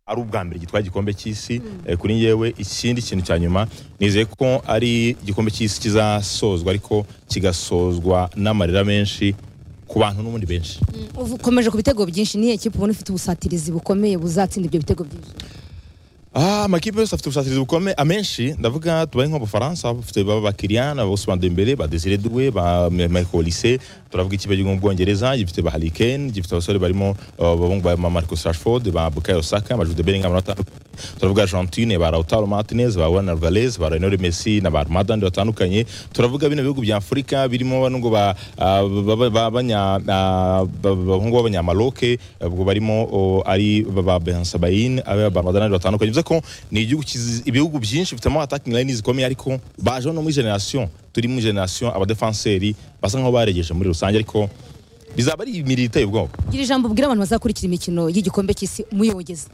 ari ubwa mbere gitwaye igikombe cy'isi eh, kuri yewe ikindi kintu cya nyuma nizeye ko ari igikombe cy'isi kizasozwa ariko kigasozwa n'amarira menshi ku bantu n'ubundi benshi Uvu- ukomeje ku bitego byinshi niyo ekipa ubona ifite ubusatirizi bukomeye buzatsinda ibyo bitego byinshi Ah, amakipe yose afite ubusatirizi bukomeye amenshi ndavuga tubaye nk'abafaransa bafite baba ba Kylian ba Ousmane Dembele ba Désiré Doué ba M- Michael Olise turavuga ikipe yo mu Bwongereza gifite ba Harry Kane gifite abasore barimo uh, abahungu ba Marcus Rashford ba Bukayo Saka ba Jude Bellingham na batandukanye. turavuga Argentine ba Lautaro Martinez ba Juan Alvarez ba Lionel Messi na ba Armada ndi batandukanye turavuga bino bihugu bya Afurika birimo bano ngo ba ah, ba- ba- ba- banya- ah, ba- ba- bahungu b'abanyamaroke ubwo barimo oh, ari ba- ba Ben Sabain abe ba Armada n'abandi batandukanye bivuze ko ni igihugu kizi- ibihugu byinshi bifitemo attacking line zikomeye ariko baje no muri generation turi muri generation abadefenseri basa nkaho baregeje muri rusange ariko bizaba ari imirire iteye ubwoba gira ijambo ubwira abantu bazakurikira imikino y'igikombe cy'isi muyogeze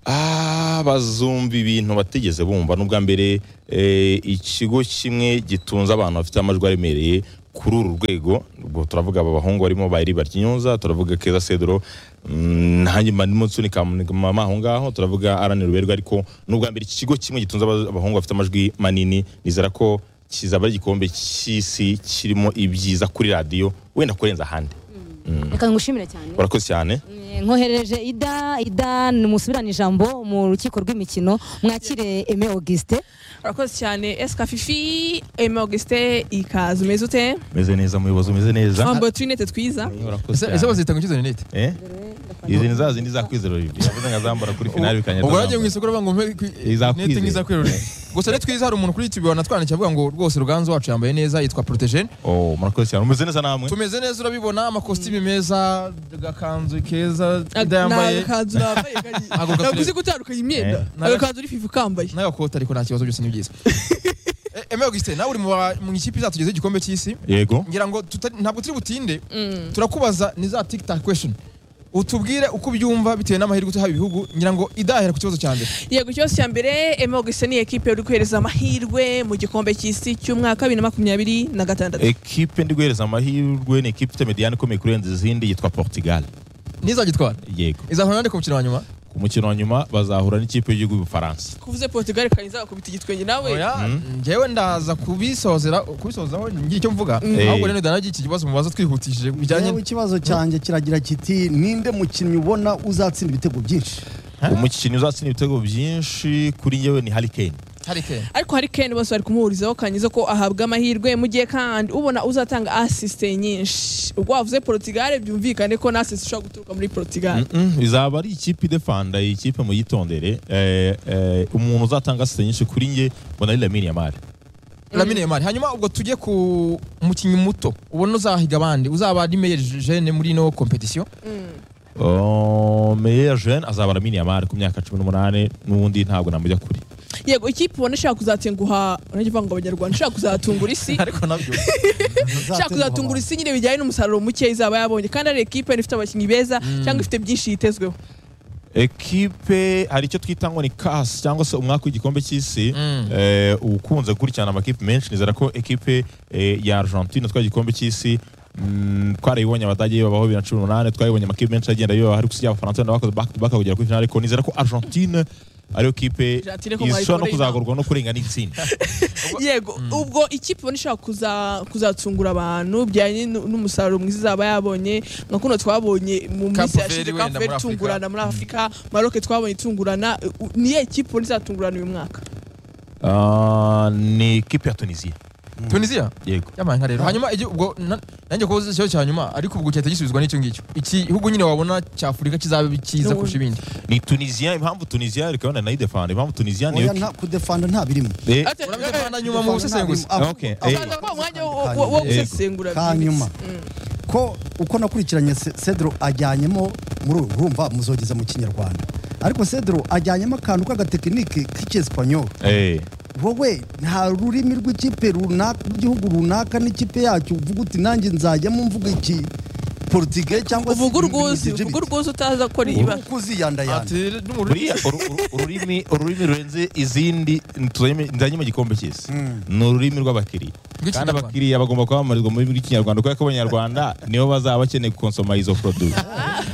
Ah, bazumva ibintu batigeze bumva n'ubwa mbere eh, ikigo kimwe gitunze abantu bafite amajwi aremereye kuri uru rwego ubwo turavuga aba bahungu barimo bayiri baryinyuza turavuga keza cedro mm, nanjye mba ndimo nsunika mama aho ngaho turavuga aranira uberwa ariko n'ubwa mbere iki kigo kimwe gitunze aba- abahungu bafite amajwi manini nizera ko kizaba ari igikombe cy'isi kirimo ibyiza kuri radiyo wenda kurenza ahandi reka ngushimire cyane urakoze cyane Eh, nkohereje ida ida musubirane ijambo mu rukiko rw'imikino mwakire eme augustin urakoze cyane esika fifi eme augustin ikaze umeze ute meze neza muyobozi umeze neza wambaye uturinete twiza Urakoze ese ese cyane. bazita ngo izo rinete Eh? izi ni za zindi za kwizera Olivier yavuze nkazambara kuri finale bikanyata ubwo wagiye mu isoko uravuga ngo mpe kwi- Izakwizera. rinete nk'iza kwirura gusa ni twiza hari umuntu kuri youtube wanatwandikiye avuga ngo rwose ruganzu wacu yambaye neza yitwa protejene oh murakoze cyane umeze neza namwe tumeze neza urabibona amakositimu meza agakanzu keza ida ni yambaye agakanzu nambaye kari Ntabwo gatureba. naguze gutandukanya imyenda Eh. Ntaga- agakanzu uri fifi kambaye n'agakote ariko nta kibazo byose ni byiza E- Aime Augustin nawe uri mu ba- mu ikipe izatugezaho igikombe cy'isi yego ngira ngo tutari- ntabwo turi butinde Mm. turakubaza ni za tikitaka kwesheni utubwire uko ubyumva bitewe n'amahirwe utuhaye ibihugu ngira ngo idahera ku kibazo cya mbere yego ikibazo cya mbere eme augustin ni ekipe uri guhereza amahirwe mu gikombe cy'isi cy'umwaka bibiri na makumyabiri na gatandatu ekipe ndi guhereza amahirwe ni ekipe ifite mediyani ikomeye kurenza izindi yitwa portugal ntizagitwara yego izahura nande ku mukino wa nyuma ku mukino wa nyuma bazahura n'ikipe y'igihugu y'ubufaransa kuvuze portugal kandi izagakubita igitwenge nawe oya njyewe ndaza kubisozera kubisozaho ngira icyo mvuga Eh. ahubwo rero danagi iki kibazo mubaza twihutishije Yewe bijyanye ikibazo cyanjye kiragira kiti ninde mukinnyi ubona uzatsinda ibitego byinshi umukinnyi uzatsinda ibitego byinshi kuri njyewe ni harikeni harike ariko hari kane bose bari kumuhurizaho kanyiza ko ahabwa amahirwe mu gihe kandi ubona uzatanga asisite nyinshi ubwo wavuze portugal byumvikane ko n'asisite ishobora guturuka muri portugal izaba ari ikipe idefanda iyi kipe mu yitondere Eh, eh, umuntu uzatanga asite nyinshi kuri njye mbona ari lamine yamari lamine yamari hanyuma ubwo tujye ku mukinnyi muto ubona uzahiga abandi uzaba ari meyer jene muri ino kompetisiyo Oh, meyer jeune azaba lamine yamari ku myaka cumi n'umunani n'ubundi ntabwo namujya kuri yego ikipe ubona ishaka kuzatenguha urajya uvuga ngo abanyarwanda ishaka kuzatungura isi ariko nabyo ishaka kuzatungura isi nyine bijyanye n'umusaruro muke izaba yabonye kandi ari ekipe ifite abakinnyi beza cyangwa ifite byinshi yitezweho ekipe hari icyo twita ngo ni kasi cyangwa se umwaka w'igikombe cy'isi Mm. eh, ukunze gukurikirana amakipe menshi nizera ko ekipe eh, ya argentine twari igikombe cy'isi mm, twarayibonye abadage babaho bibiri na cumi n'umunani twarayibonye amakipe menshi agenda yoba ariko usibye abafaransa wenda bakoze back to back kugera kuri finale ariko nizera ko argentine ariyo kipe Argentine ko ishobora no mwayikoreye kuzagorwa no kurenga n'itsinda yego ubwo ikipe ubona ishaka kuza- kuzatungura abantu bijyanye n'u- n'umusaruro mwiza izaba yabonye nka kuno twabonye mu minsi Cape yashize Verde kapu wenda muri Afurika. itungurana muri afurika maroke twabonye itungurana u- u- niyo ekipe ubona izatungurana uyu mwaka Ah, ni ekipe ya tunisiya tunisiya yego yabaye nka rero hanyuma igi- ubwo na- nanjye kubaza ikibazo cya nyuma ariko ubwo cyahita gisubizwa n'icyo ngicyo iki gihugu nyine wabona cy'afurika kizaba cyiza N'ubundi. kurusha ibindi ni tunisiya impamvu tunisiya reka wenda nayidefanda impamvu tunisiya niyo Oya, nta- kudefanda nta birimo Eh, Ate- urabyo pana nyuma mu busesenguzi Nta birimo. Okay, Ahubwo- eh. Ukaza kwa mwanya wo- Hanyuma. wo- wo Yego. gusesengura Kanyuma. Mm. ko uko nakurikiranye Se- cedro ajyanyemo muri uru urumva muzogeza mu kinyarwanda ariko cedro ajyanyemo akantu k'agatekinike k'icyesipanyoro eh, wowe nta rurimi rw'ikipe runaka rw'igihugu runaka n'ikipe yacyo uvuga uti nanjye nzajyamo mvuga iki portige cyangwa uvuga urwuzi uvuga urwuzi utaza gukora ibara kuziyandayanda Ati, n'umuriro- buriya uru- uru- ururimi ururimi rurenze izindi ntuzanye- nzanye mu gikombe cy'isi ni ururimi rw'abakiriya kandi bw'ikinyarwanda abakiriya bagomba kwamamarizwa mu rurimi rw'ikinyarwanda kubera ko abanyarwanda nibo bazaba bakeneye konsoma izo produit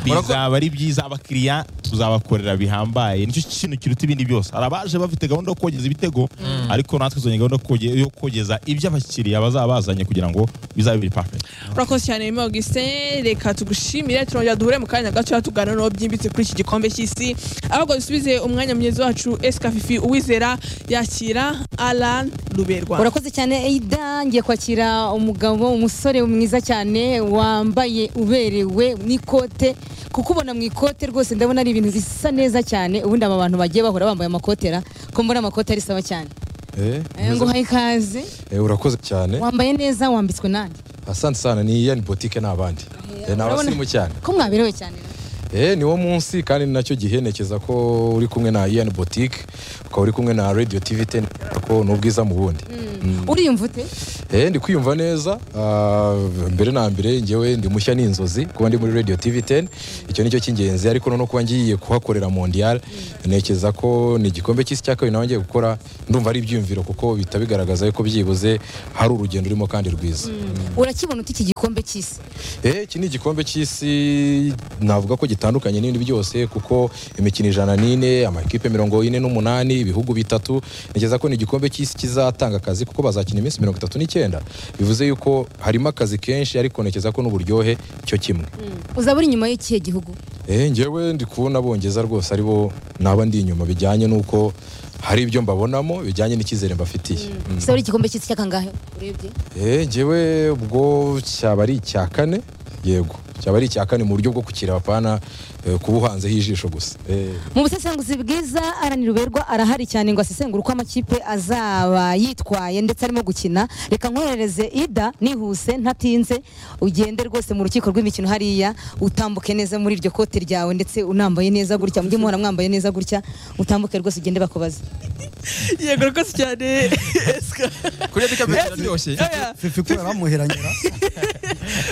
bizaba ari byiza abakiriya tuzabakorera bihambaye nicyo kintu kiruta ibindi byose hari abaje bafite gahunda yo kogeza ibitego ariko natwe tuzanye gahunda yo koge- yo kogeza ibyo abakiriya bazaba bazanye kugira ngo bizabe biri perfect urakoze cyane Aimé Augustin reka tugushimire turongera duhure mu kanya gato tuganira n'uwo byimbitse kuri iki gikombe cy'isi ahubwo dusubize umwanya mugezi wacu esikafifi uwizera yakira Alan Ruberwa urakoze cyane ida ngiye kwakira umugabo umusore mwiza cyane wambaye uberewe n'ikote kukubona mu ikote rwose ndabona ari ibintu bisa neza cyane ubundi aba bantu bagiye bahora bambaye amakotera ko mbona amakote ari sawa cyane Eh, Eh, nguhaye ikaze eh, urakoze cyane wambaye neza wambitswe nanjye asante sana ni yani botike n'abandi Eh, ni urabona- abasimu cyane ko mwaberewe cyane rero. Eh, ni wo munsi kandi ni nacyo gihenekeza ko uri kumwe na yani botike ukaba uri kumwe na radio tv 10 ko ni ubwiza mu bundi uriyumva ute Eh, ndi kwiyumva neza Ah, mbere na mbere ngewe ndi mushya n'inzozi kuba ndi muri radio tv 10 icyo nicyo cy'ingenzi ariko noneho kuba ngiye kuhakorera mondial ntekereza ko ni igikombe cy'isi cya kabiri nawe ngiye gukora ndumva ari ibyiyumviro kuko bihita bigaragaza yuko byibuze hari urugendo urimo kandi rwiza urakibona ute iki gikombe cy'isi Eh, iki ni igikombe cy'isi navuga ko gitandukanye n'ibindi byose kuko imikino ijana n'ine amakipe mirongo ine n'umunani ibihugu bitatu ntekereza ko ni igikombe cy'isi kizatanga akazi kuko bazakina iminsi mirongo itatu n'icyenda bivuze yuko harimo akazi kenshi ariko ntekereza ko n'uburyohe cyo kimwe uzaba uri inyuma y'ikihe gihugu eh, ngewe ndi kubona bongeza rwose ari bo naba ndi inyuma bijyanye n'uko hari ibyo mbabonamo bijyanye n'icyizere mbafitiye Mm. uzaba uri igikombe cy'isi cy'akangahe urebye Eh, njyewe ubwo cyaba ari icya kane yego cyaba ari icya kane mu buryo bwo kukira abapana eh, kuba uhanzeho ijisho gusa Eh, mu busesenguzi bwiza Alan Ruberwa arahari cyane ngo asesengure uko amakipe azaba yitwaye ndetse arimo gukina reka nkoherereze ida nihuse ntatinze ugende rwose mu rukiko rw'imikino hariya utambuke neza muri iryo kote ryawe ndetse unambaye neza gutya mujye muhora mwambaye neza gutya utambuke rwose ugende bakubaze yego urakoze cyane kuriya bikaba biraryoshye Oya, fifi kubera bamuheranyura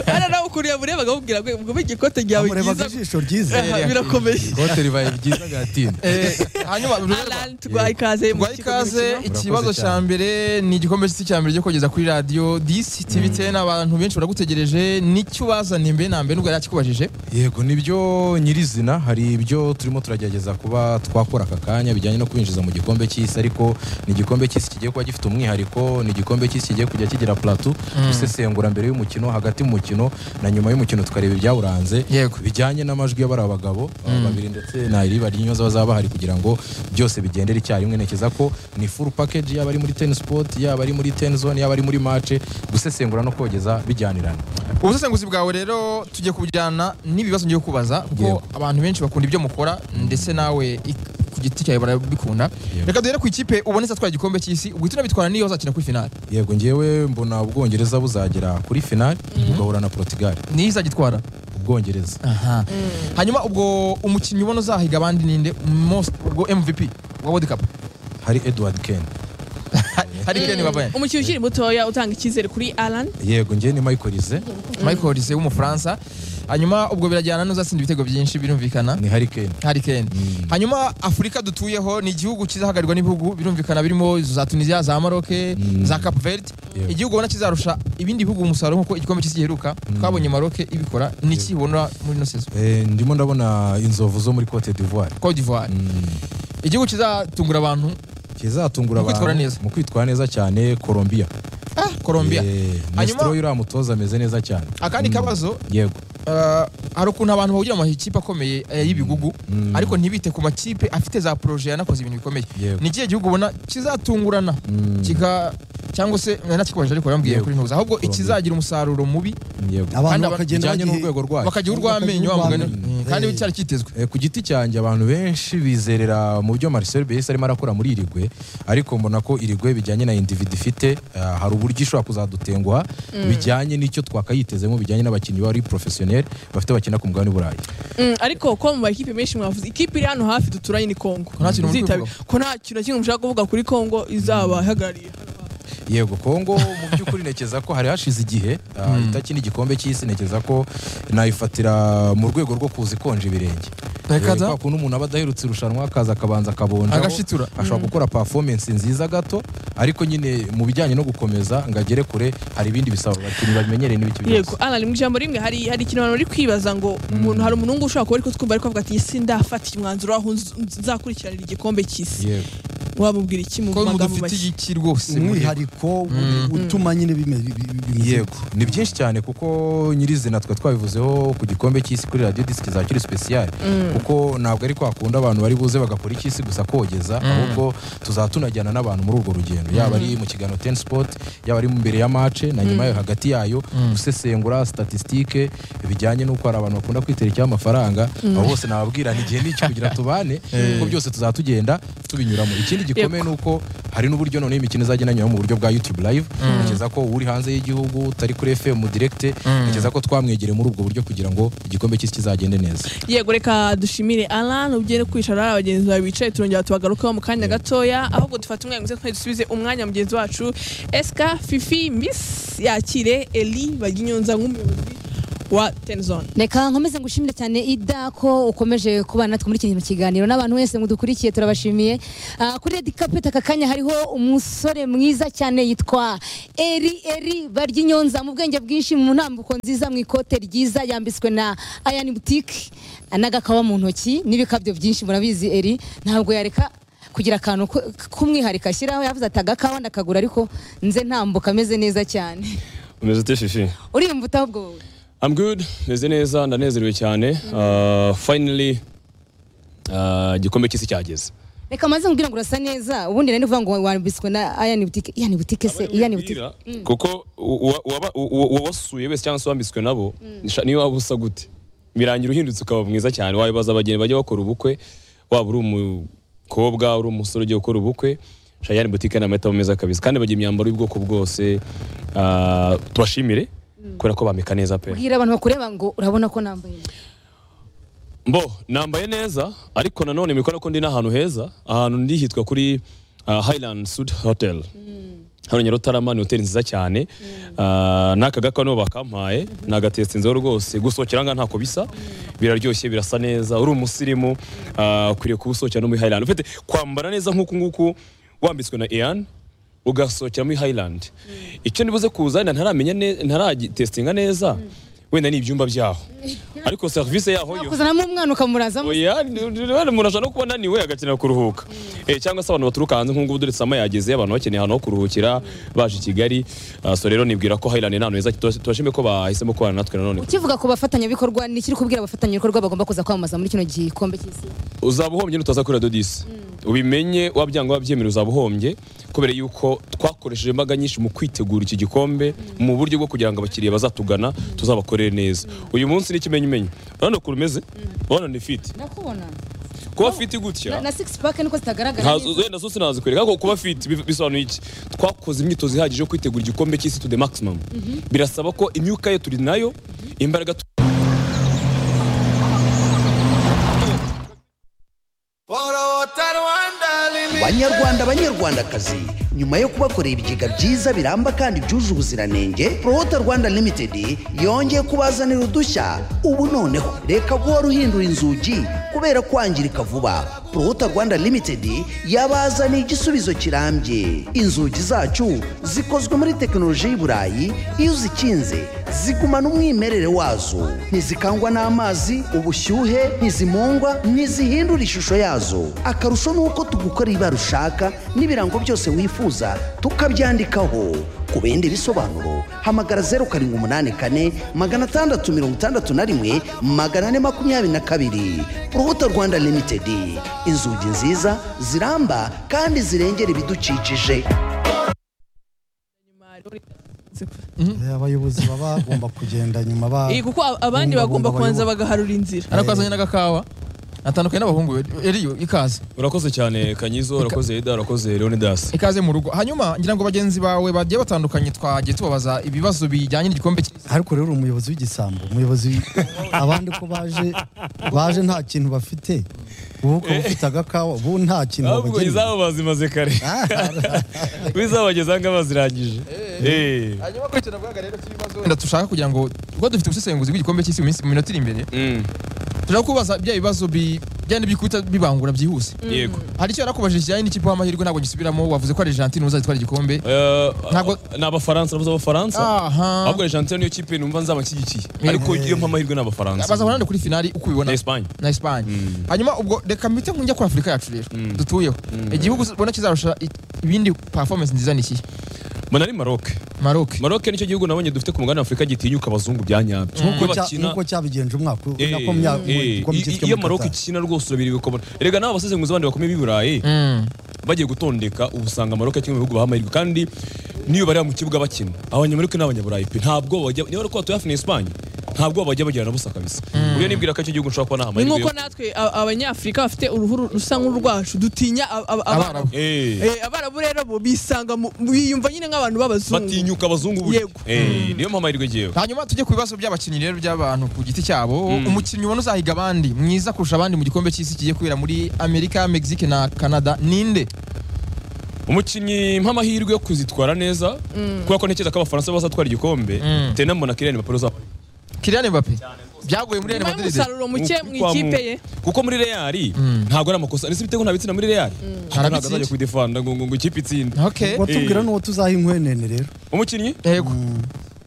hano nawe ukuntu yamurebaga amubwira ngo ngo igikote ryawe bamurebaga cyiza ijisho ryiza Aha, birakomeye ikote ribaye ryiza agatinda Eh, hanyuma Alan tuguhaye ikaze mu guha rukiko rw'imikino. ikaze ikibazo Urakoze cya cyane. mbere ni igikombe cy'isi cya mbere cyo kugeza kuri radiyo disi tivi teni abantu benshi baragutegereje nicyo ubazaniye mbere na mbere nubwo yari akikubajije yego nibyo nyirizina hari ibyo turimo turagerageza kuba twakora aka kanya bijyanye no kwinjiza mu gikombe cy'isi ariko ni igikombe cy'isi kigiye kuba gifite umwihariko ni igikombe cy'isi kigiye kujya kigira plateau gusesengura mbere y'umukino hagati mu mukino na nyuma y'umukino tukareba ibyawuranze Yego. bijyanye n'amajwi y'abari abagabo aba babiri ndetse na iriba ry'inyoza bazaba bahari kugira ngo byose bigendere icyarimwe ntekereza ko ni full package yaba ari muri ten sport yaba ari muri ten zone yaba ari muri match gusesengura no kogeza bijyanirana ubusesenguzi bwawe rero tujye kubujyana n'ibibazo ngiye kubaza kuko Yego. abantu benshi bakunda ibyo mukora ndetse nawe ik- ku giti cyawe barabikunda Yego. reka duhere ku ikipe ubonetse atwara igikombe cy'isi uhita unabitwara n'iyo bazakina kuri finale yego ngewe mbona ubwongereza buzagera kuri finali bugahura na portugal niyo izagitwara ubwongereza aha hanyuma ubwo umukinnyi ubona uzahiga abandi ninde most ubwo mvp wa world cup hari edward ken hari kene babaye umukinnyi ukiri mutoya utanga icyizere kuri Alan yego ngewe ni michael rize michael Olise w'umufaransa hanyuma ubwo birajyana n'uzatsinda ibitego byinshi birumvikana ni hari ken hari kene Mm. hanyuma afurika dutuyeho ni igihugu kizahagarirwa n'ibihugu birumvikana birimo za tunisia za maroke za cap verde Yego. igihugu ubona kizarusha ibindi bihugu umusaruro nk'uko igikombe cy'isi giheruka twabonye maroke ibikora ni iki ubona muri ino sezo Eh, ndimo ndabona inzovu zo muri cote d'ivoire cote d'ivoire Mm. igihugu kizatungura abantu kizatungura Mu kwitwara abantu neza. mu kwitwara neza cyane colombia colombia Eh, Hanyuma- Nestor uriya mutoza ameze neza cyane akandi kabazo yego eh, hari ukuntu abantu bahugira mu makipe akomeye eh, y'ibigugu Mm. ariko ntibite ku makipe afite za poroje yanakoze ibintu bikomeye Yego. ni ikihe gihugu ubona kizatungurana Mm. kika cyangwa se nakikubajije ariko yambwiye Yego. kuri ntuza ahubwo Colombia. ikizagira umusaruro mubi yego abantu aba- bakagenda bijyanye bagihe- n'urwego rwayo bakagira urw'amenyo wa mugani urw'amenyo. kandi Eh. cyari kitezwe Eh, ku giti cyanjye abantu benshi bizerera mu byo Marcel Bielsa arimo arakora muri Irigwe ariko mbona ko Irigwe bijyanye na individu ifite ah, hari uburyo ishobora kuzadutenguha bijyanye n'icyo twakayitezemo bijyanye n'abakinnyi bari professionnel bafite bakina ku mugabane w'Uburayi Mm, ariko ko mu makipe menshi mwavuze ikipe iri hano hafi duturanye ni Kongo nta kintu muri Izitabira- Kongo? ko nta kintu na kimwe mushaka kuvuga kuri Kongo izabahagarariye yego kongo mu by'ukuri ntekereza ko hari hashize igihe ah, itakina igikombe cy'isi ntekereza ko nayifatira mu rwego rwo kuza ikonje ibirenge Reka da. Eh, kwa kuntu umuntu aba adaherutse irushanwa akaza akabanza akabonja Agashitura. ashobora gukora performance nziza gato ariko nyine mu bijyanye no gukomeza ngo agere kure hari ibindi bisaba abakinnyi bamenyereye n'ibiki byose yego ana mu ijambo rimwe hari hari ikintu abantu bari kwibaza ngo umuntu hari umuntu ngo ushobora kuba ariko twumva ariko avuga ati isi ndafatira umwanzuro aho nz- nzakurikiranira igikombe cy'isi yego wabubwira iki mu ko magambo mudafite make iki rwose umwihariko utuma nyine bime- bi- bi- bimeze yego gutya. ni byinshi cyane kuko nyirizina twe twabivuzeho ku gikombe cy'isi kuri radiyo disiki za kiri sipesiyare kuko ntabwo ari kwa kundi abantu bari buze bagakora icy'isi gusa kogeza ahubwo tuzatunajyana n'abantu muri urwo rugendo yaba ari mu kiganiro teni sipoti yaba ari mbere ya mace na nyuma yayo hagati yayo gusesengura statisitike bijyanye n'uko hari abantu bakunda kwiterekeho amafaranga abo bose nababwira ni igihe n'iki kugira tubane kuko byose tuzatugenda tubinyuramo ikindi gikomeye ni uko hari n'uburyo noneho imikino izajya inanyuraho mu buryo bwa youtube live ntekereza ko uri hanze y'igihugu utari kuri fm direkite ntekereza ko twamwegereye muri ubwo buryo kugira ngo igikombe cy'isi kizagende neza yego reka dushimire alan ugiye no kwicara hari abagenzi bawe bicaye turongera tubagarukaho mu kanya gatoya ahubwo dufata umwanya muze twari dusubize umwanya mugenzi wacu esika fifi miss yakire eli baginyonza nk'umuyobozi wa tenizone reka nkomeze ngushimire cyane ida ko ukomeje kubana natwe muri iki kiganiro n'abantu wese mudukurikiye turabashimiye Ah, kuri edi kapeti aka kanya hariho umusore mwiza cyane yitwa eri eri barya inyonza mu bwenge bwinshi mu ntambuko nziza mu ikote ryiza yambitswe na ayani butike n'agakawa mu ntoki n'ibikabyo byinshi murabizi eri ntabwo yareka kugira akantu ko- k'umwihariko ashyiraho yavuze ati agakawa ndakagura ariko nze ntambuka ameze neza cyane umeze ute shishi urimbuta ahubwo wowe I'm good meze neza ndanezerewe cyane uh, finally uh, igikombe cy'isi cyageze reka maze nkubwira ngo urasa neza ubundi nari ndivuga ngo wambitswe na ayani butike iyani butike se iyani butike Bwira, kuko uwa- uwaba- uwa- uwabasuye wese cyangwa se uwambitswe nabo nisha- niyo waba usa gute birangira uhindutse ukaba mwiza cyane wabibaza abageni bajya bakora ubukwe waba uri umukobwa uri umusore ugiye gukora ubukwe shayani butike ni amahitamo meza kabisa kandi bagira imyambaro y'ubwoko bwose Ah, tubashimire kubera ko bamika neza pe bwira abantu bakureba ngo urabona ko nambaye neza. Mbo, nambaye neza ariko nanone mikora ko ndi n'ahantu heza ahantu ndi hitwa kuri uh, Highland Sud Hotel hano Nyarutarama ni hoteli nziza cyane Ah, n'aka gakwa nibo bakampaye nagatetse inzoga rwose gusohokera ngaha ntako bisa biraryoshye birasa neza uri umusirimu ah, ukwiriye kuwusohokera no muri Highland ufite kwambara neza nk'uku nguku wambitswe na Ian ugasohokera muri Highland icyo nibuze kuza wenda ntaramenya neza ntaragitestinga neza wenda ni ibyumba byaho ariko serivisi yaho yo kuzanamo umwana ukamurazamo oya rero umuntu ashobora no kuba ananiwe agakenera kuruhuka Eh, cyangwa se abantu baturuka hanze nk'ubu dore sama yageze abantu bakeneye ahantu ho kuruhukira baje i kigali Ah, so rero nibwira ko hayirani nta hantu heza Tubas- tubashime ko bahisemo kubana natwe nanone ukivuga ku bafatanyabikorwa ni ikiri kubwira abafatanyabikorwa bagomba kuza kwamamaza muri kino gikombe cy'isi uzaba uhombye nutaza kuri radiyo disi ubimenye wabyanga wabyemera uzaba uhombye kubera yuko twakoresheje imbaraga nyinshi mu kwitegura iki gikombe mu buryo bwo kugira ngo abakiriya bazatugana tuzabakorere neza uyu munsi ni ikimenyimenyi urabona ukuntu umeze urabona ni fiti ndakubona kuba fiti gutya na, na six pack niko zitagaragara Ntazo- neza. wenda zo sinazikwereka ariko kuba fit bi- bisobanuye iki twakoze imyitozo ihagije yo kwitegura igikombe cy'isi to the maximum birasaba ko imyuka ye turi nayo imbaraga tu- banyarwanda banyarwandakazi nyuma yo kubakorera ibigega byiza biramba kandi byuje ubuziranenge prohota rwanda limited yongeye kubazanira udushya ubu noneho reka guhora uhindura inzugi kubera kwangirika vuba prohota rwanda limited yabazaniye igisubizo kirambye inzugi zacu zikozwe muri tekinoloji y'i burayi iyo uzikinze zigumana umwimerere wazo ntizikangwa n'amazi ubushyuhe ntizimungwa ntizihindura ishusho yazo akarusho ni uko tugukorera ibara ushaka n'ibirango byose wifuza tukabyandikaho ku bindi bisobanuro hamagara zeru karindwi umunani kane magana atandatu mirongo itandatu na rimwe magana ane makumyabiri na kabiri urubuto rwanda limitedi inzugi nziza ziramba kandi zirengera ibidukikije Eh, abayobozi baba bagomba kugenda nyuma ba Eh, kuko a- abandi Bumva, bagomba bumva, kubanza bayoboke. bagaharura inzira ariko azanye n'agakawa atandukanye n'abahungu be eriyo ikaze urakoze cyane kanyizo urakoze eda urakoze leonidas ikaze mu rugo hanyuma ngira ngo bagenzi bawe bagiye batandukanye twagiye tubabaza ibibazo bijyanye n'igikombe cy'isi ariko rero umuyobozi w'igisambo umuyobozi abandi ko baje baje nta kintu bafite ubu ukaba ufite agakawa ubu nta kintu ahubwo wabagenera izabo bazimaze kare wizaba bageze ngaho bazirangije Eh. hanyuma kurikirana bwaga rero cy'ibibazo wenda dushaka kugira ngo kuko dufite ubusesenguzi bw'igikombe cy'isi mu minsi mu minota iri imbere Mm. turashaka kubaza bya bibazo bi- bigenda bikubita bibangura byihuse yego hari icyo nakubajije kijyanye n'ikipe w'amahirwe ntabwo gisubiramo wavuze ko Argentine uzatwara igikombe Eh, Ntabwo- ni abafaransa navuze abafaransa aha ahubwo Argentine niyo kipe numva nzabashyigikiye Eh. ariko iyo mpa amahirwe ni baza abafaransa kurande kuri finali uko ubibona na Espagne na Espagne hanyuma ubwo reka mbite nkujya kuri Afurika yacu rero Mm. dutuyeho Mm. igihugu ubona kizarusha i- ibindi performance nziza ni iki mbona ari Maroc Maroc Maroc nicyo gihugu nabonye dufite ku mugabane wa Afurika gitinyuka abazungu bya nyabyo Iyo bakina- nk'uko cyabigenje umwaka Eh, nako mya- mu eh, gikombe i- cy'isi cyo iyo muri Maroc Qatar. ikina rwose urabiri bikobona erega n'aba basesenguzi bandi bakomeye b'i Burayi Mm. bagiye gutondeka ubu usanga Maroc ari kimwe mu bihugu baha amahirwe kandi niyo bareba mu kibuga bakina abanyamaroc n'abanyaburayi pe ntabwo bajya niba ariko batuye hafi na Espagne ntabwo bajya bagira na busa kabisa uburyo nibwira ko icyo gihugu nshobora kuba naha ni amahirwe nk'uko yo- natwe a- abanyafurika bafite uruhu rusa nk'urwacu dutinya ab- ab- abarabu Abarabu. Eh. Eh, abarabu rero bo bisanga mu- biyumva nyine nk'abantu b'abazungu batinyuka abazungu burya Yego. Eh, niyo mpamvu amahirwe ngewe hanyuma tujye ku bibazo by'abakinnyi rero by'abantu ku giti cyabo umukinnyi ubona uzahiga abandi mwiza kurusha abandi mu gikombe cy'isi kigiye kubera muri amerika mexique na canada ninde umukinnyi mpamahirwe yo kuzitwara neza kubera ko ntekereza ko abafaransa bazatwara igikombe Mm. bitewe na mbona kiriyani bapero zabo Kylian Mbappe byaguye muri Real nyuma Madrid y'umusaruro muke mu Kwa mu- ikipe ye kuko muri reali ntabwo ari amakosa ndetse ibitego nta bitsina muri reali ntabwo Ntabitsinde. azajya kubidefanda ngo ngo ngo ikipe itsinde okay watubwira n'uwo tuzaha inkwenene rero umukinnyi yego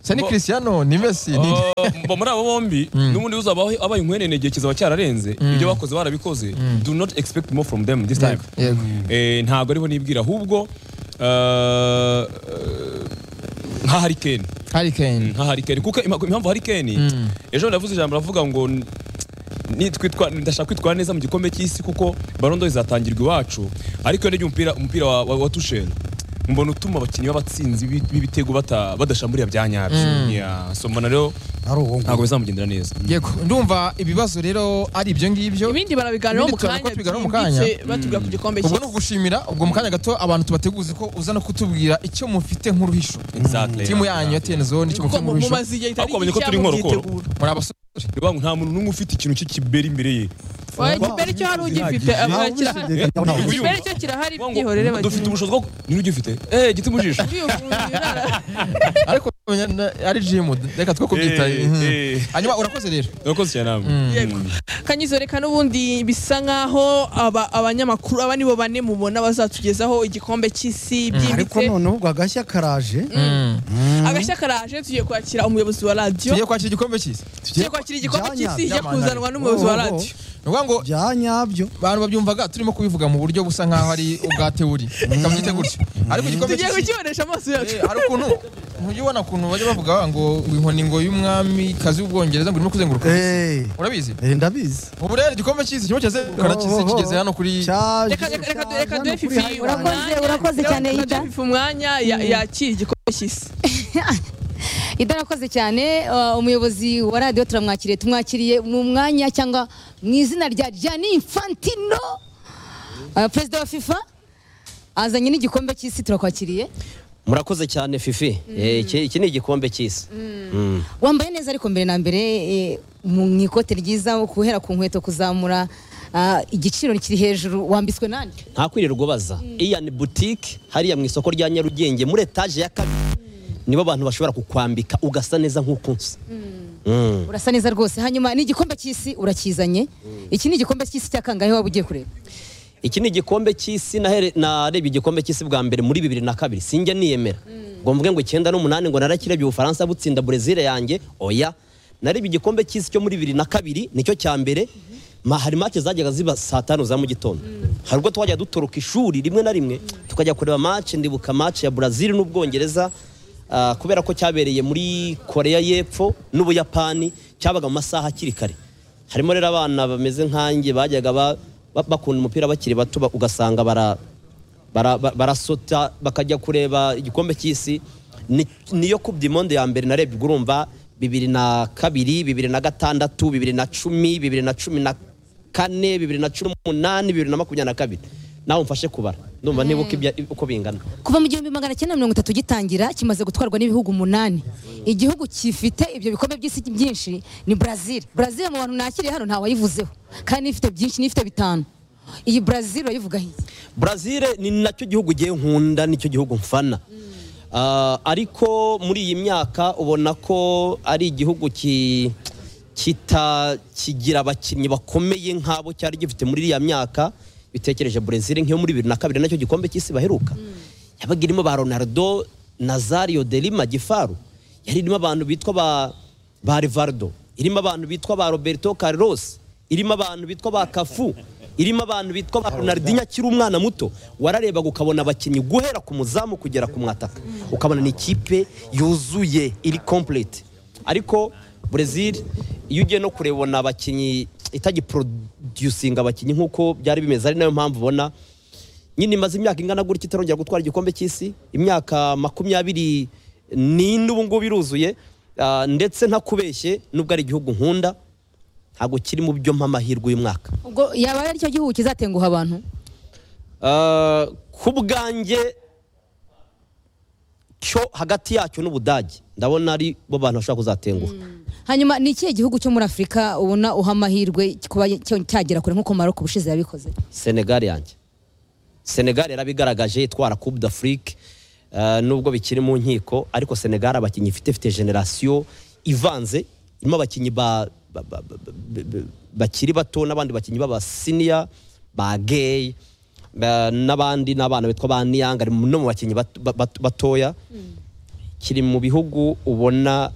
se ni Bo- Cristiano ni Messi ni Ah, mba muri abo bombi n'ubundi uzaba abaye inkwenene igihe kizaba cyararenze ibyo bakoze barabikoze do not expect more from them this time Yego, yego Eh, ntabwo ariho nibwira ahubwo ah, eh, nka harikeni Harry Kane nka harikeni kuko ima- impamvu harikeni Mm. ejo navuze ijambo ravuga ngo n- nitwitwa- ndashaka kwitwara neza mu gikombe cy'isi kuko barondo izatangirwa iwacu ariko iyo ndebye umupira umupira wa, wa, wa tusheri mbona utuma abakinnyi b'abatsinzi b'i- b'ibitego bata- badashamburira bya nyabyo Yeah, so mbona rero ari uwo ntabwo bizamugendera neza yego ndumva ibibazo rero ari ibyo ngibyo ibindi barabiganiraho mu Ibindi tubona ko kanya tubiganiraho mu kanya. byimbitse batubwira ku gikombe ubwo cy'isi ni ukugushimira ubwo mu kanya gato abantu tubateguze ko uza no kutubwira icyo mufite nk'uruhisho Exactly. timu yanyu ya TN Zone icyo kuko mufite mu- nk'uruhisho mumaze igihe Ariko itari bamenye ko gike turi inkorokoro. mukitegura muri abasore Ni ukuvuga ngo nta muntu n'umwe ufite ikintu cy'ikibera imbere ye Oya, ikibere cyo hari ugifite Nta abura kirahari ubishidikanya, nta ubishidikanya. Uyumva. ikibere cyo kirahari Kuvuga ngo byihorere dufite ubushobozi bwo niba ugifite eh giti mu jisho ariko menya na- ari jimu reka two kubyita Eh, mhm. eh. hanyuma urakoze rero urakoze cyane namwe kanyizoreka n'ubundi bisa nk'aho aba- abanyamakuru aba nibo bane mubona bazatugezaho igikombe cy'isi ariko byimbitse noneho ubwo agashya karaje agashya karaje tugiye kwakira umuyobozi wa radiyo tugiye kwakira igikombe cy'isi tugiye kwakira igikombe Byanyabyo. cy'isi kijya Byamana. kuzanwa n'umuyobozi wa Oh, oh, oh. radiyo ni ukuvuga ngo bya nyabyo abantu babyumvaga turimo kubivuga mu buryo busa nk'aho ari ubwa teori kabyite gutyo ariko igikombe tugiye cy'isi kukibonesha amaso yacu Eh, hari ukuntu ntujya ubona ukuntu bajya bavuga bavuga ngo inkoni ngo y'umwami kazi w'ubwongereza ngo irimo kuzenguruka isi." Eh, urabizi eh, ndabizi ubu rero igikombe cy'isi kirimo kirazenguruka na cy'isi kigeze hano kuri cyaje reka reka reka reka duhe cyaje hano kuri fifi Highland. Urakoze, umwanya. urakoze Reka cyane, duhe Ida. fifi umwanya ya- yakira igikombe cy'isi idarakoze cyane uh, umuyobozi wa radiyo turamwakiriye tumwakiriye mu mwanya cyangwa mu izina rya jani infantino uh, perezida wa fifa azanye n'igikombe cy'isi turakwakiriye murakoze cyane fifi Eh, iki iki ni igikombe cy'isi Mm. wambaye neza ariko mbere na mbere eh, mu mu ikote ryiza guhera ku nkweto kuzamura ah, igiciro kiri hejuru wambitswe nande nta kwirirwa ubaza iya ni butike hariya mu isoko rya nyarugenge muri etaje ya kabiri nibo abantu bashobora kukwambika ugasa neza nk'uko nsa Mm. urasa neza rwose hanyuma n'igikombe cy'isi urakizanye iki ni igikombe cy'isi cya kangahe waba ugiye kureba iki ni igikombe cy'isi nahere- narebye igikombe cy'isi bwa mbere muri bibiri na kabiri sinjya niyemera ngo mvuge ngo icyenda n'umunani ngo narakirebye ubufaransa butsinda brezil yanjye oya narebye igikombe cy'isi cyo muri bibiri na kabiri nicyo cya mbere ma hari mace zajyaga ziba saa tanu za mu gitondo hari ubwo twajya duturuka ishuri rimwe na rimwe tukajya kureba mace ndibuka mace ya brazil n'ubwongereza ah, kubera ko cyabereye muri koreya y'epfo n'ubuyapani cyabaga mu masaha akiri kare harimo rero abana bameze nkanjye bajyaga ba- ba- bakunda umupira bakiri bato ba- ugasanga bara- bara- ba- barasota bakajya kureba igikombe cy'isi Ni- niyo kubya imondo ya mbere narebye ubwo urumva bibiri na kabiri bibiri na gatandatu bibiri na cumi bibiri na cumi na kane bibiri na cumi n'umunani bibiri na makumyabiri na kabiri nawe mfashe kubara ndumva nibuka ibya- uko bingana kuva mu gihumbi magana cyenda mirongo itatu gitangira kimaze gutwarwa n'ibihugu umunani igihugu gifite ibyo bikombe by'isi byinshi ni brazil brazil mu bantu nakiriye hano ntawayivuzeho kandi ifite byinshi n'ifite bitanu iyi brazil urayivugaho iki Brazil ni nacyo gihugu ugiye nkunda nicyo gihugu mfana Ah, ariko muri iyi myaka ubona ko ari igihugu ki- kita kigira abakinnyi bakomeye nk'abo cyari gifite muri iriya myaka bitekereje Brazil nk'iyo muri bibiri na kabiri nacyo gikombe cy'isi baheruka yabaga irimo ba Ronaldo Nazario de Lima Gifaru yari irimo abantu bitwa ba ba Rivaldo irimo abantu bitwa ba Roberto Carlos irimo abantu bitwa ba Cafu irimo abantu bitwa ba Ronaldinho akiri umwana muto wararebaga ukabona abakinnyi guhera ku muzamu kugera ku mwataka ukabona ni ikipe yuzuye iri complete ariko Brazil iyo ugiye no kurebona abakinnyi itagiproducinga abakinnyi nk'uko byari bimeze ari nayo mpamvu ubona nyine imaze imyaka ingana gutya itarongera gutwara igikombe cy'isi imyaka makumyabiri n'ine ubu ngubu iruzuye ah, ndetse ntakubeshye nubwo ari igihugu nkunda ntabwo kiri mu byo mpa amahirwe uyu mwaka ubwo yaba ari cyo gihugu kizatenguha abantu Ah, ku bwanjye cyo hagati yacyo n'ubudage ndabona ari bo bantu bashobora kuzatenguha hanyuma ni ikihe gihugu cyo muri afurika ubona uha amahirwe kuba cyo- cyagera kure nk'uko maroko ubushize yabikoze senegali yanjye senegali yarabigaragaje itwara coupe d'afrique eh, nubwo bikiri mu nkiko ariko senegali abakinnyi ifite ifite generasiyo ivanze irimo abakinnyi ba- ba- ba- ba- ba- ba- bakiri bato n'abandi bakinnyi b'abasiniya ba gay ba- n'abandi n'abana bitwa ba niyanga ari mu- no mu bakinnyi bato- ba- bato- batoya kiri mu bihugu ubona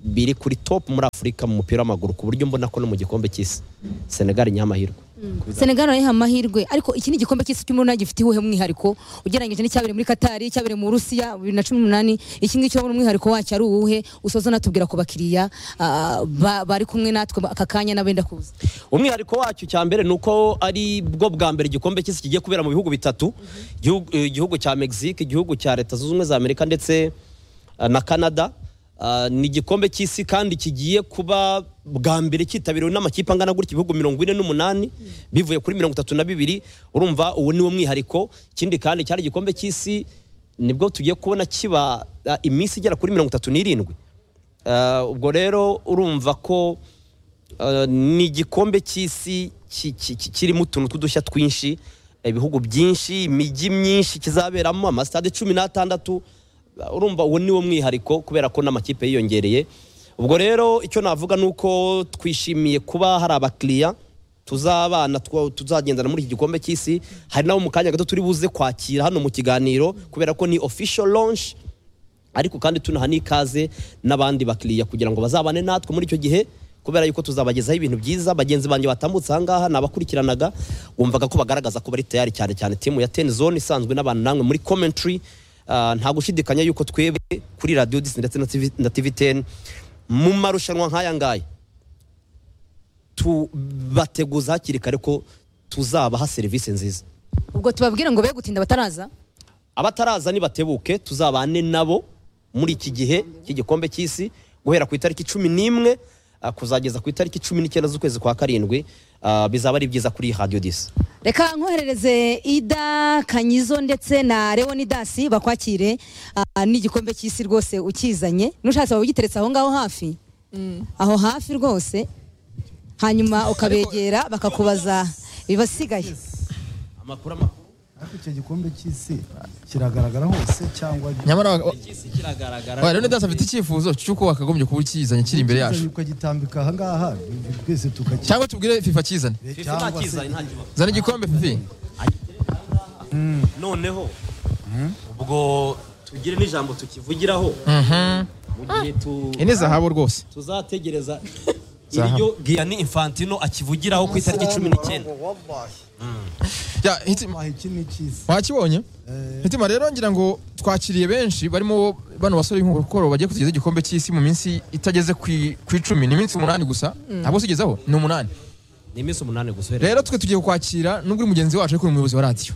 biri kuri top muri afurika mu mupira w'amaguru ku buryo mbona ko no mu gikombe cy'isi senegali nyamahirwe senegal urayiha amahirwe ariko iki ni igikombe cy'isi cy'umunani gifite uwuhe mwihariko ugereranyije n'icyabereye muri katari icyabereye mu burusiya bibiri na cumi n'umunani iki ngiki urabona umwihariko wacyo ari uwuhe usoza unatubwira ku bakiriya ah, ba- bari kumwe natwe aka kanya n'abenda kuza umwihariko wacyo cya mbere ni uko ari bwo bwa mbere igikombe cy'isi kigiye kubera mu bihugu bitatu igihugu- eh, igihugu cya mexique igihugu cya leta zunze ubumwe za amerika ndetse eh, na canada Ah, ni igikombe cy'isi kandi kigiye kuba bwa mbere cyitabiriwe n'amakipe angana gutya ibihugu mirongo ine n'umunani bivuye kuri mirongo itatu na bibiri urumva uwo ni wo mwihariko ikindi kandi cyari igikombe cy'isi nibwo tugiye kubona kiba ah, iminsi igera kuri mirongo itatu n'irindwi Ah, ubwo rero urumva ko Uh, ni igikombe cy'isi ki- ki- ki- kirimo utuntu tw'udushya twinshi ibihugu byinshi imijyi myinshi kizaberamo amasitade cumi n'atandatu Uh, urumva uwo ni wo mwihariko kubera ko n'amakipe yiyongereye ubwo rero icyo navuga ni uko twishimiye kuba hari abakiriya tuzabana twa- tuzagendana muri iki gikombe cy'isi hari nabo mu kanya gato turi buze kwakira hano mu kiganiro kubera ko ni official launch ariko kandi tunaha n'ikaze n'abandi bakiriya kugira ngo bazabane natwe muri icyo gihe kubera yuko tuzabagezaho ibintu byiza bagenzi banjye batambutse ahangaha ni abakurikiranaga wumvaga ko bagaragaza ko bari tayari cyane cyane timu ya ten zone isanzwe n'abantu namwe muri commentary Ah, nta gushidikanya yuko twebwe kuri radio Disney ndetse na TV na tv ten mu marushanwa nk'aya ngaya tubateguza hakiri kare ko tuzabaha serivisi nziza ubwo tubabwire ngo be gutinda bataraza abataraza nibatebuke tuzabane nabo muri iki gihe cy'igikombe cy'isi guhera ku itariki cumi n'imwe ah, kuzageza ku itariki cumi n'icyenda z'ukwezi kwa karindwi Ah, bizaba ari byiza kuri radiyo disi reka nkoherereze ida kanyizo ndetse na leonidasi bakwakire ah, n'igikombe cy'isi rwose ukizanye n'ushatse waba ugiteretse aho ngaho hafi aho hafi rwose hanyuma ukabegera bakakubaza ibasigaye amakuru amakuru ariko icyo gikombe cy'isi kiragaragara hose cyangwa nyamara wa- wa- cy'isi kiragaragara wa- Leonidas afite icyifuzo cy'uko wakagombye kuba ukizanye kiri imbere yacu ukagitambika ahangaha twese tukakireba cyangwa tubwire fifa kizane nta kizaye nta kibazo zana igikombe fifi noneho ubwo tugire n'ijambo tukivugiraho mu gihe tu iyi ni zahabu rwose tuzategereza Zahabu. iryo giyani infantino akivugiraho ku itariki cumi n'icyenda Ya, hitima- iki ni icy'isi wakibonye mitima rero ngira ngo twakiriye benshi barimo bano basore b'inkokoro bagiye kutugeza igikombe cy'isi mu minsi itageze ku i- ku icumi ni iminsi umunani gusa ntabwo usigezeho ni umunani ni iminsi umunani gusa rero twe tugiye kukwakira nubwo uri mugenzi wacu ariko uri umuyobozi wa radiyo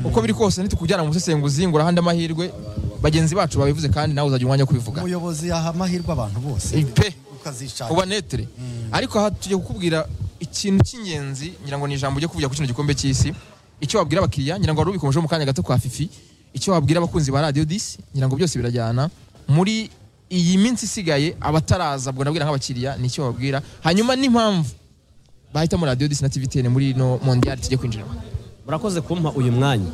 uko biri kose nitukujyana mu busesenguzi ngo urahande amahirwe bagenzi bacu babivuze kandi nawe uzagira umwanya wo kubivuga umuyobozi yaha amahirwe abantu bose Ipe. ukazishakira uba netere ariko aha tugiye kukubwira ikintu cy'ingenzi ngira ngo ni ijambo ujya kuvugira ku kino gikombe cy'isi icyo wabwira abakiriya ngira ngo wari ubikomejeho mu kanya gato kwa fifi icyo wabwira abakunzi ba radiyo disi ngira ngo byose birajyana muri iyi minsi isigaye abataraza bwo nabwira nk'abakiriya ni icyo wabwira hanyuma n'impamvu bahitamo radiyo disi na tivitene muri ino mondiyari tujye kwinjiramo murakoze kumpa uyu mwanya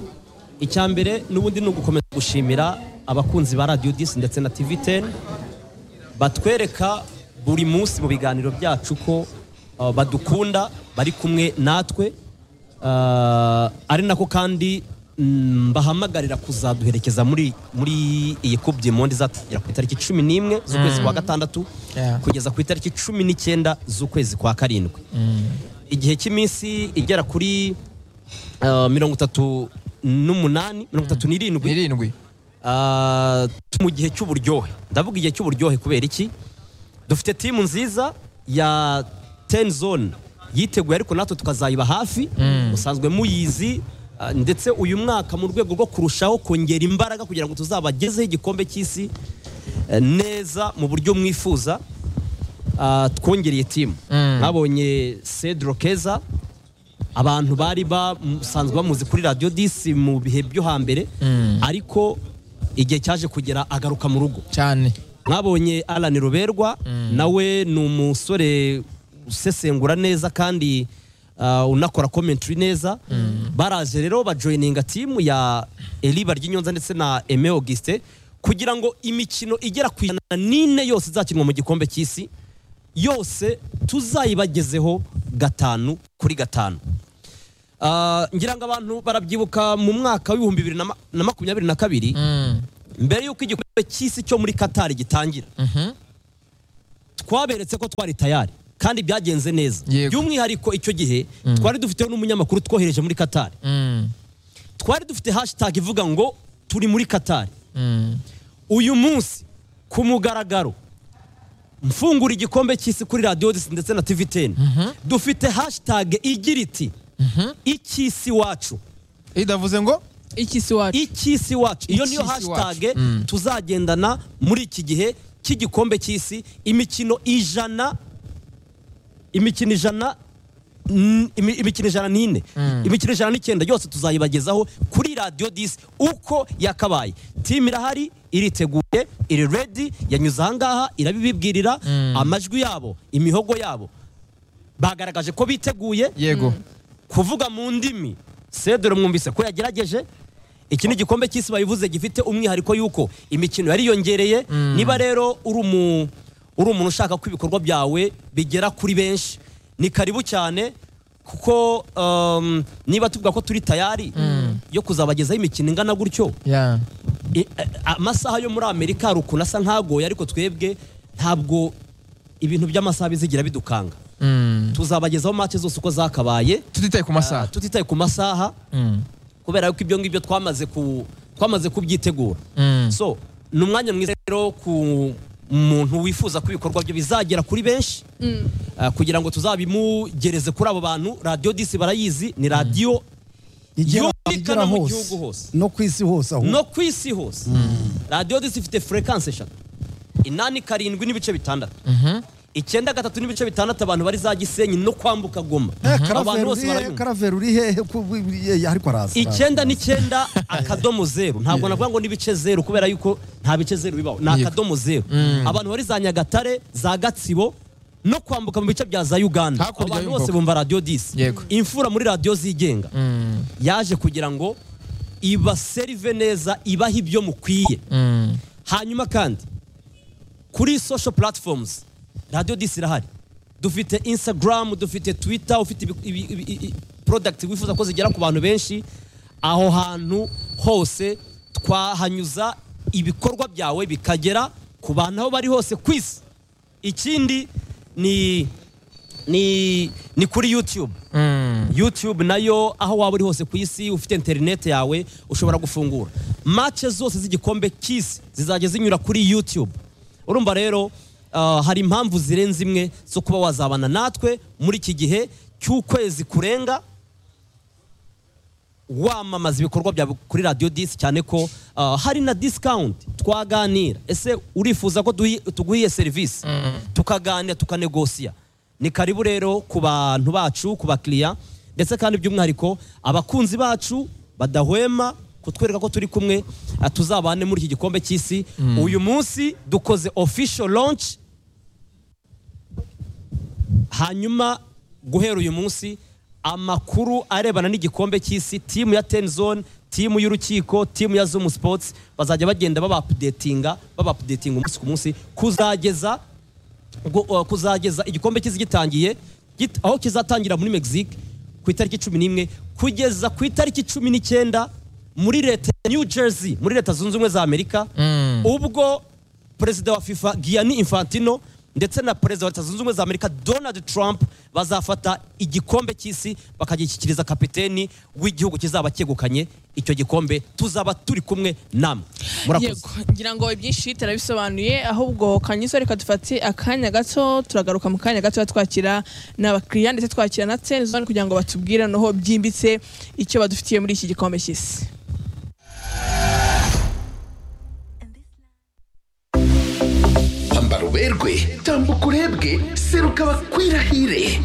icya mbere n'ubundi ni ugukomeza gushimira abakunzi ba radiyo disi ndetse na tivi teni batwereka buri munsi mu biganiro byacu ko uh, badukunda bari kumwe natwe Uh, ari nako kandi mm, mbahamagarira kuzaduherekeza muri muri iyi kubye mondi izatugera ku itariki cumi n'imwe z'ukwezi kwa gatandatu Yeah. kugeza ku itariki cumi n'icyenda z'ukwezi kwa karindwi igihe cy'iminsi igera kuri uh, mirongo itatu n'umunani mirongo itatu n'irindwi irindwi Ah, mu gihe cy'uburyohe ndavuga igihe cy'uburyohe kubera iki dufite timu nziza ya ten zone yiteguye ariko natwe tukazayiba hafi musanzwe muyizi ah, ndetse uyu mwaka mu rwego rwo kurushaho kongera imbaraga kugira ngo tuzabagezeho igikombe cy'isi eh, neza mu buryo mwifuza ah, twongereye timu mwabonye cedro keza abantu bari basanzwe bamuzi kuri radiyo disi mu bihe byo hambere ariko igihe cyaje kugera agaruka mu rugo cyane mwabonye Alan Ruberwa nawe ni umusore usesengura neza kandi ah, unakora commentary neza baraje rero bajoyininga timu ya Eliba ry'inyonza ndetse na Aime Auguste kugira ngo imikino igera ku ijana n'ine yose izakinwa mu gikombe cy'isi yose tuzayibagezeho gatanu kuri gatanu Ah, ngira ngo abantu barabyibuka mu mwaka w'ibihumbi bibiri na ma- na makumyabiri na kabiri mbere y'uko igikombe cy'isi cyo muri katari gitangira twaberetse ko twari tayari kandi byagenze neza Yego. by'umwihariko icyo gihe twari dufiteho n'umunyamakuru twohereje muri katari twari dufite hashitage ivuga ngo turi muri katari uyu munsi ku mugaragaro mfungura igikombe cy'isi kuri radiyo disi ndetse na tivi teni dufite hashitage igira iti icy'isi wacu idavuze ngo ikisi wacu icy'isi wacu iyo niyo Icy'isi wacu. hashitage tuzagendana muri iki gihe cy'igikombe cy'isi imikino ijana imikino ijana n- imi- imikino ijana n'ine imikino ijana n'icyenda yose tuzayibagezaho kuri radiyo disi uko yakabaye timu irahari iriteguye iri redi yanyuze ahangaha irabibibwirira amajwi yabo imihogo yabo bagaragaje ko biteguye yego kuvuga mu ndimi sedore mwumvise ko yagerageje iki ni igikombe cy'isi babivuze gifite umwihariko y'uko imikino yariyongereye niba rero uri umu- uri umuntu ushaka ko ibikorwa byawe bigera kuri benshi ni karibu cyane kuko um, niba tuvuga ko turi tayari yo kuzabagezaho imikino ingana gutyo ya I- a- amasaha yo muri amerika hari ukuntu asa nk'agoye ariko twebwe ntabwo ibintu by'amasaha bizigira bidukanga tuzabagezaho make zose uko zakabaye tutitaye ku masaha Ah, tutitaye ku masaha kubera yuko ibyo ngibyo twamaze ku twamaze kubyitegura so ni umwanya mwiza rero ku muntu wifuza ko ibikorwa bye bizagera kuri benshi ah, kugira ngo tuzabimugereze kuri abo bantu radiyo disi barayizi ni radiyo igera yumvikana igera mu hose gihugu hose no ku isi hose ahubwo no ku isi hose radiyo disi ifite furekansi eshatu inani karindwi n'ibice bitandatu icyenda gatatu n'ibice bitandatu abantu bari za gisenyi no kwambuka goma Eh, abantu karaveri bose uri he? barayumva karaveri uri hehe Ko ubu- ubu- ye- ariko araza icyenda n'icyenda akadomo zeru ntabwo navuga ngo n'ibice zeru kubera yuko nta bice zeru bibaho ni akadomo zeru abantu bari za nyagatare za gatsibo no kwambuka mu bice bya za uganda Hakurya abantu y'umupaka. bose bumva radiyo disi Yego. imfura muri radiyo zigenga yaje kugira ngo ibaserive neza ibahe ibyo mukwiye hanyuma kandi kuri social platforms radiyo disi irahari dufite instagram dufite twitter ufite ibi- ibi- ibi- i- i- product wifuza ko zigera ku bantu benshi aho hantu hose twahanyuza ibikorwa byawe bikagera ku bantu aho bari hose ku isi ikindi ni ni ni kuri youtube youtube nayo aho waba uri hose ku isi ufite interineti yawe ushobora gufungura match zose z'igikombe cy'isi zizajya zinyura kuri youtube urumva rero ah, hari impamvu zirenze imwe zo kuba wazabana natwe muri iki gihe cy'ukwezi kurenga wamamaza ibikorwa byawe kuri radiyo disi cyane ko ah, hari na disikawunti twaganira ese urifuza ko duhi- tuguhiye serivisi tukaganira tukanegosiya ni karibu rero ku bantu bacu ku bakiriya ndetse kandi by'umwihariko abakunzi bacu badahwema kutwereka ko turi kumwe ah, tuzabane muri iki gikombe cy'isi uyu munsi dukoze official launch hanyuma guhera uyu munsi amakuru arebana n'igikombe cy'isi timu ya tenzone timu y'urukiko timu ya zumu sipotsi bazajya bagenda babapudetinga babapudetinga umunsi ku munsi kuzageza ubwo, uh, kuzageza igikombe cy'isi gitangiye git- aho kizatangira muri mexique ku itariki cumi n'imwe kugeza ku itariki cumi n'icyenda muri leta ya new jersey muri leta zunze ubumwe za amerika ubwo perezida wa fifa giyani infantino ndetse na perezida wa leta zunze ubumwe za amerika donald trump bazafata igikombe cy'isi bakagishyikiriza kapiteni w'igihugu kizaba cyegukanye icyo gikombe tuzaba turi kumwe namwe murakoze yego ngira ngo ibyinshi turabisobanuye ahubwo kanyuso reka dufate akanya gato turagaruka mu kanya gato twakira n'abakiriya ndetse twakira na tenzone kugira ngo batubwire noneho byimbitse icyo badufitiye muri iki gikombe cy'isi hamba ruberwe tambuka urebwe seruka bakwirahire